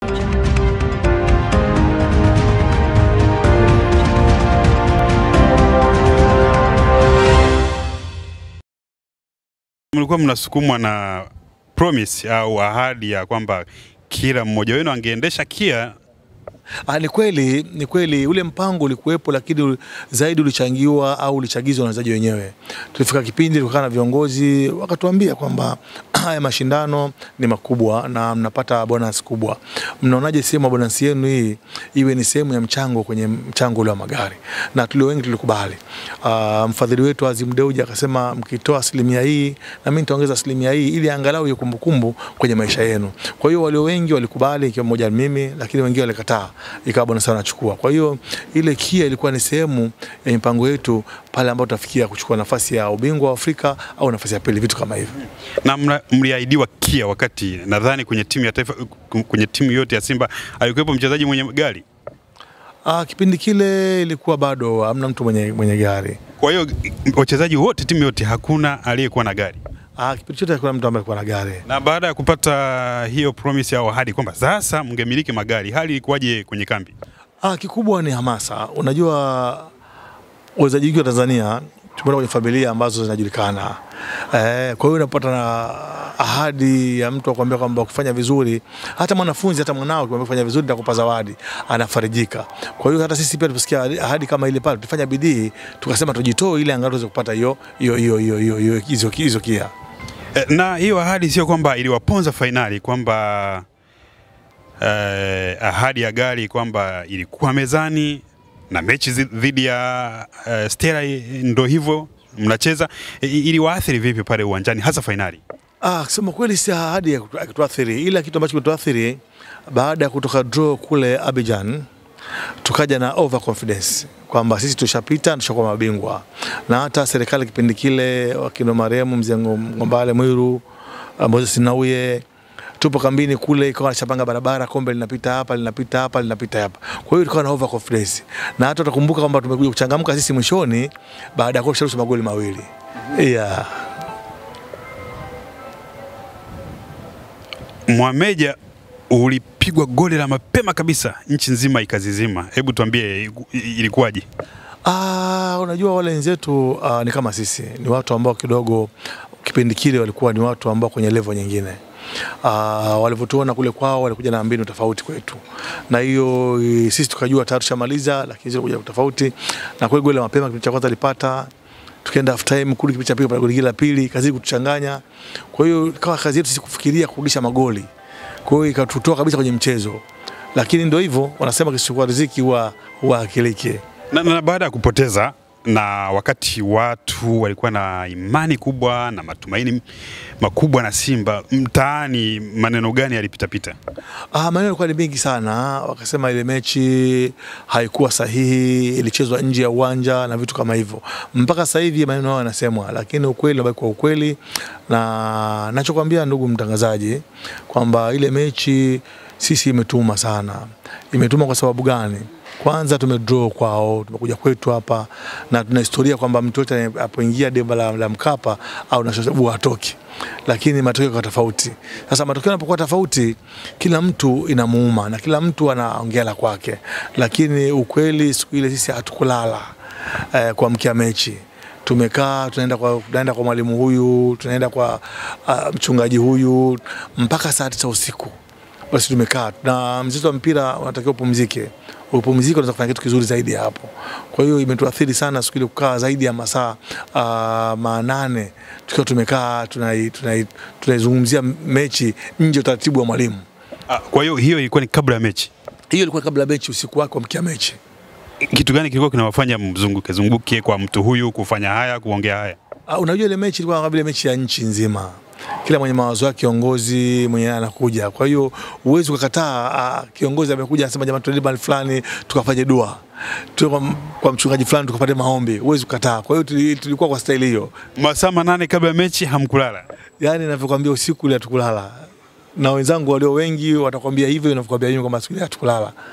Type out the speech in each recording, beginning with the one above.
Mlikuwa mnasukumwa na promise au ahadi ya kwamba kila mmoja wenu angeendesha KIA Ah, ni kweli, ni kweli ule mpango ulikuwepo, lakini zaidi ulichangiwa au ulichagizwa na wachezaji wenyewe. Tulifika kipindi tukakaa na viongozi wakatuambia kwamba haya mashindano ni makubwa na mnapata bonus kubwa. Mnaonaje sehemu ya bonus yenu hii iwe ni sehemu ya mchango kwenye mchango ule wa magari? Na tulio wengi tulikubali. Uh, mfadhili wetu Azim Deuji akasema mkitoa asilimia hii na mimi nitaongeza asilimia hii ili angalau iwe kumbukumbu kwenye maisha yenu. Kwa hiyo walio wengi walikubali, ikiwa mmoja mimi, lakini wengine walikataa, ikawa bonus sana nachukua. Kwa hiyo ile KIA ilikuwa ni sehemu ya mipango yetu pale ambapo tutafikia kuchukua nafasi ya ubingwa wa Afrika au nafasi ya pili, vitu kama hivyo. na mna- mliahidiwa KIA wakati nadhani kwenye timu ya taifa, kwenye timu yote ya Simba alikuwepo mchezaji mwenye gari. Ah, kipindi kile ilikuwa bado hamna mtu mwenye, mwenye gari. Kwa hiyo wachezaji wote, timu yote, hakuna aliyekuwa na gari. Ah, kipindi chote hakuna mtu ambaye alikuwa na gari. Na baada ya kupata hiyo promise au ahadi kwamba sasa mngemiliki magari, hali ilikuwaje kwenye kambi? Ah, kikubwa ni hamasa. Unajua wachezaji wengi wa Tanzania tumeenda kwenye familia ambazo zinajulikana. Eh, kwa hiyo unapata na ahadi ya mtu akwambia kwamba ukifanya vizuri, hata mwanafunzi hata mwanao ukimwambia kufanya vizuri nitakupa zawadi, anafarijika. Kwa hiyo hata sisi pia tusikia ahadi kama ile pale, tulifanya bidii, tukasema tujitoe ili angalau tuweze kupata hiyo hiyo hiyo hiyo hiyo hiyo hizo hizo kia. Eh, Na hiyo ahadi sio kwamba iliwaponza fainali kwamba eh, ahadi ya gari kwamba ilikuwa mezani na mechi zi- dhidi ya eh, Stella i- ndo hivyo mnacheza, eh, iliwaathiri vipi pale uwanjani hasa fainali? Ah, kusema kweli si ahadi ya kutu- ya kutuathiri, ila kitu ambacho kilituathiri baada ya kutoka draw kule Abidjan, tukaja na overconfidence kwamba sisi tushapita, tushakuwa mabingwa, na hata serikali kipindi kile wakina marehemu mzee Ngo- Ngombale Mwiru, ah, Moses Nauye tupo kambini kule, ikawa nashapanga barabara, kombe linapita hapa linapita hapa linapita hapa. Kwa hiyo tukawa na overconfidence, na hata utakumbuka kwamba tumekuja kuchangamka sisi mwishoni baada ya kuwa tusharusha magoli mawili yeah. Mwameja ulipigwa goli la mapema kabisa, nchi nzima ikazizima. Hebu tuambie iku- i- ilikuwaje? Ah, unajua wale wenzetu uh, ni kama sisi, ni watu ambao kidogo kipindi kile walikuwa ni watu ambao kwenye level nyingine. Uh, walivyotuona kule kwao walikuja na mbinu tofauti kwetu, na hiyo eh, sisi tukajua tayari tushamaliza, lakini sisi kuja tofauti. Na kweli goli la mapema kipindi cha kwanza alipata tukaenda half time kule, kipindi cha pili pale goli lingine la pili kazidi kutuchanganya. Kwa hiyo ikawa kazi yetu sisi kufikiria kurudisha magoli, kwa hiyo ikatutoa kabisa kwenye mchezo, lakini ndio hivyo wanasema kisichokuwa riziki huwa huwa akilike. Na, na baada ya kupoteza na wakati watu walikuwa na imani kubwa na matumaini makubwa na Simba, mtaani maneno gani yalipitapita? Ah, maneno yalikuwa ni mengi sana. Wakasema ile mechi haikuwa sahihi, ilichezwa nje ya uwanja na vitu kama hivyo. Mpaka sasa hivi maneno hayo yanasemwa, lakini ukweli unabaki kwa ukweli, na nachokwambia ndugu mtangazaji kwamba ile mechi sisi imetuma sana. Imetuma kwa sababu gani? Kwanza tumedraw kwao, tumekuja kwetu hapa na tuna historia kwamba mtu yote anapoingia demba la, la Mkapa au na sababu hatoki, lakini matokeo kwa tofauti. Sasa matokeo yanapokuwa tofauti, kila mtu inamuuma na kila mtu anaongea la kwake, lakini ukweli siku ile sisi hatukulala eh, kuamkia mechi tumekaa tunaenda kwa, tunaenda kwa mwalimu huyu tunaenda kwa uh, mchungaji huyu mpaka saa tisa usiku basi tumekaa na mchezo wa mpira unatakiwa upumzike upumzike unaweza kufanya kitu kizuri zaidi ya hapo kwa hiyo imetuathiri sana siku ile kukaa zaidi ya masaa uh, manane tukiwa tumekaa tunai- tunai- tunaizungumzia mechi nje ya utaratibu wa mwalimu Ah, Kwa hiyo hiyo ilikuwa ni kabla ya mechi. hiyo ilikuwa kabla ya mechi usiku wake wa mkia mechi Kitu gani kilikuwa kinawafanya mzunguke zunguke kwa mtu huyu kufanya haya kuongea haya? Uh, unajua ile mechi ilikuwa kama vile mechi ya nchi nzima, kila mwenye mawazo yake kiongozi mwenye anakuja. Kwa hiyo huwezi ukakataa uh, kiongozi amekuja anasema jamani, tuende mahali fulani tukafanye dua tu kwa, kwa mchungaji fulani tukapate maombi, huwezi kukataa. Kwa hiyo tuli- tulikuwa kwa staili hiyo, Masaa manane kabla ya mechi hamkulala. yani ninavyokuambia, usiku ile hatukulala, na wenzangu walio wengi watakwambia hivyo, ninavyokuambia mimi kwamba siku ile hatukulala.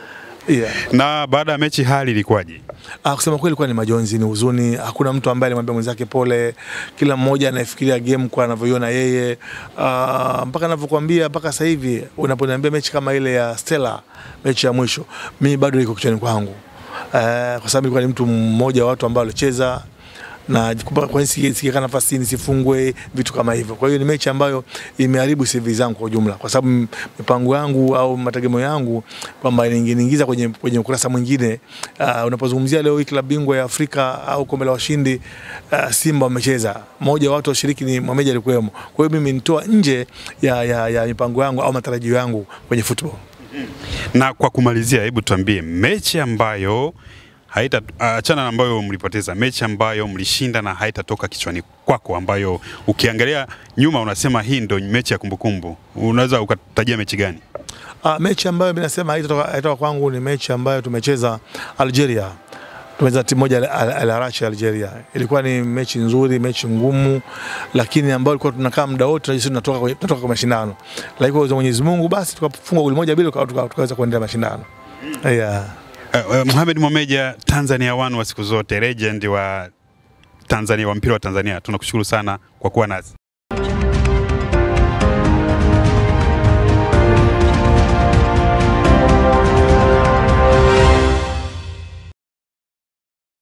yeah. Na baada ya mechi hali ilikuwaje? Ah, kusema kweli ilikuwa ni majonzi, ni huzuni. Hakuna mtu ambaye alimwambia mwenzake pole. Kila mmoja anafikiria game kwa anavyoiona yeye. Ah, mpaka ninavyokuambia mpaka sasa hivi unaponiambia mechi kama ile ya Stella, mechi ya mwisho, mimi bado iko kichwani kwangu. Eh, kwa sababu ilikuwa ni mtu mmoja wa watu ambao walicheza na kwa nini sikika nafasi nisifungwe, vitu kama hivyo. Kwa hiyo ni mechi ambayo imeharibu CV zangu kwa ujumla, kwa sababu mipango yangu au mategemeo yangu kwamba ningeingiza kwenye, kwenye ukurasa mwingine. Uh, unapozungumzia leo hii klabu bingwa ya Afrika au kombe la washindi uh, Simba wamecheza, mmoja wa watu washiriki ni Mohamed alikuwemo. Kwa hiyo mimi nitoa nje ya, ya, ya mipango yangu au matarajio yangu kwenye football. Na kwa kumalizia, hebu tuambie mechi ambayo haita achana na ambayo mlipoteza, mechi ambayo mlishinda na haitatoka kichwani kwako, ambayo ukiangalia nyuma unasema hii ndo mechi ya kumbukumbu, unaweza ukatajia mechi gani? Uh, mechi ambayo mimi nasema haitatoka haitatoka kwangu ni mechi ambayo tumecheza Algeria tumecheza timu moja Al Arachi ya Algeria. Ilikuwa ni mechi nzuri, mechi ngumu, lakini ambayo ilikuwa tunakaa muda wote tunajisi tunatoka kwenye tunatoka kwa mashindano, lakini kwa Mwenyezi Mungu basi tukafungwa goli moja bila tukaweza kuendelea mashindano yeah. Uh, uh, Mohamed Momeja, Tanzania One wa siku zote, legend wa Tanzania wa mpira wa Tanzania, tunakushukuru sana kwa kuwa nasi.